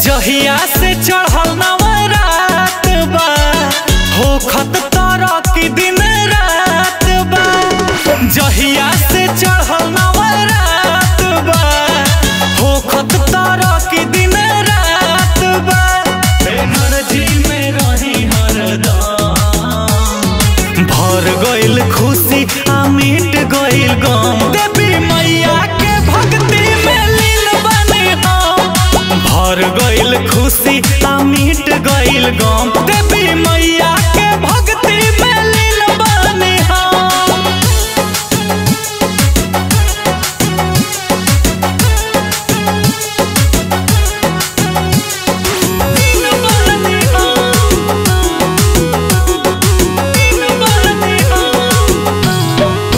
जहिया से चढ़ल नवरात बा होखत तरह की दिन रात बा जहिया से चढ़ल नवरात बा होखत तरह की दिन रात बा एनर्जी में रही हरदम भर गइल खुशी आ मिट गइल गम देवी मैया के भक्ति में लीन बने हम भर गइल खुशी आ मिट गइल गम देवी मैया के भक्ति में लीन बने हम लीन बने हम लीन बने हम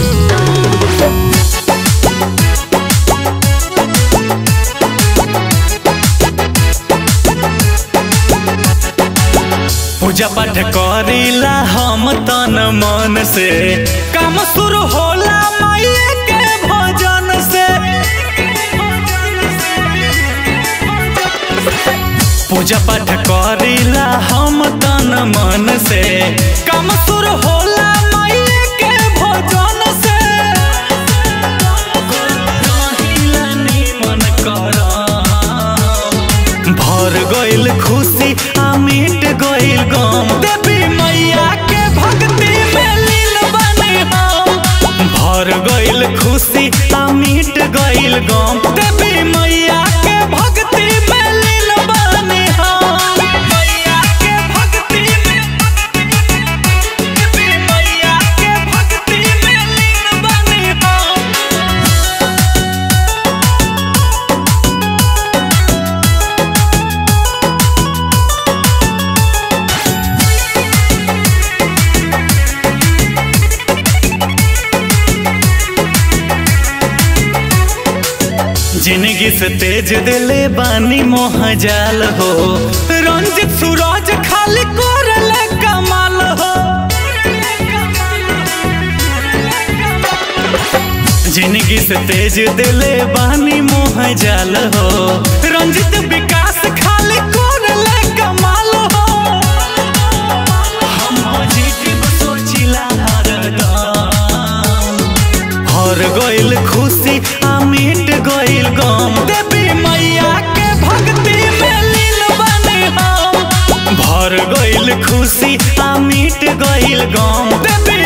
पूजा पाठ करीला हम तन मन से काम शुरू होला माये के भजन से पूजा पाठ करीला हम तन मन से काम शुरू होला माये के भजन से रहिला निमन करम। भर गइल खुशी आ मिट गइल गम देवी मैया के भक्ति में लीन बने हम भर गइल खुशी आ मिट गइल गम देवी मैया के भक्ति में लीन बने हम मैया के भक्ति में देवी मैया के भक्ति में लीन बने हम जिंदगी से तेज दिले बानी मोह जाल हो रंजित सूरज खाली कोरले कमाल हो जिंदगी से तेज दिले बानी मोह जाल हो रंजित विकास खाली कोरले कमाल हो हम पॉजिटिव सोचिला हरदम हर गइल खुशी आ मिट गइल गम देवी मैया के भक्ति में लीन बने हम भर गइल खुशी आ मिट गइल गम देवी